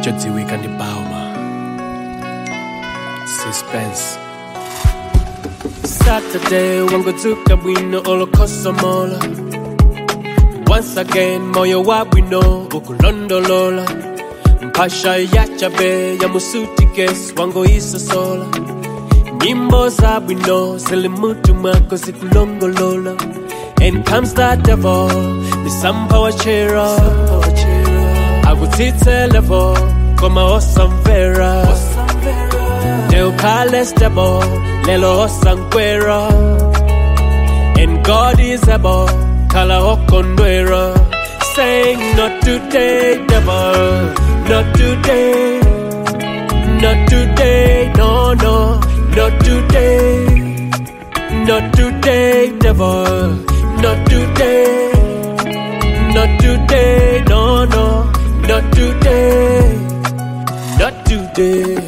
chodziwika ndi bauma suspense saturday wangodzuka bwino olokhosomola once again moyo wa bwino ukulondolola mphasha yachabe ya musutikesi wangoisosola nyimbo za bwino zili mutu mwako zikulongolola and comes the devil nisampawachera akutsitse levo koma osamvera neukhale stable lelo osankwera and god is able khala okondwera saying not today devil not today not today no no not today not today devil not today not today no no not today not today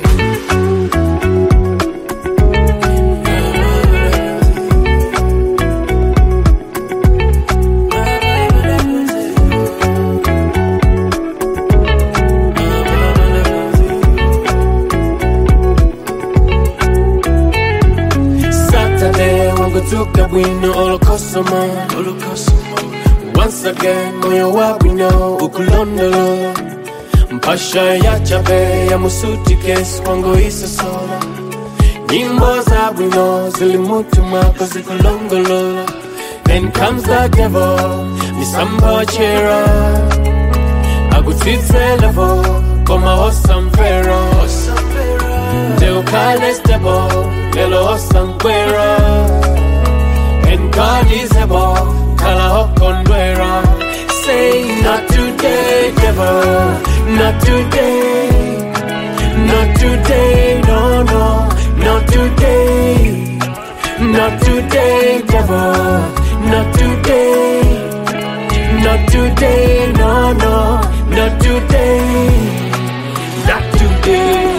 Saturday wangodzuka bwino olokosoma once again moyo wa bwino ukulondolola mpasha ya chabe ya musutikesi wangoisosola nyimbo za bwino zili mutu mwako zikulongolola then comes the devil nisampawachera akutsitse levo koma osamvera ndeukhale stable lelo osankwera and god is able khala okondwera say not today devil not today not today no no not today not today devil not today not today no no not today not today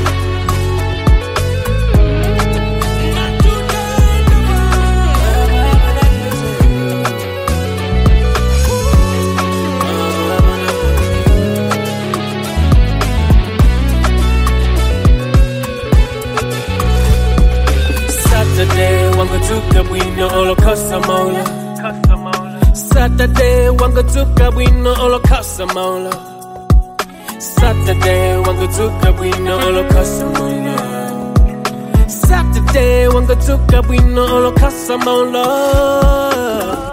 Saturday wangodzuka bwino olokhosa mola Saturday wangodzuka bwino olokhosa mola Saturday wangodzuka bwino olokhosa mola Saturday wangodzuka bwino olokhosa mola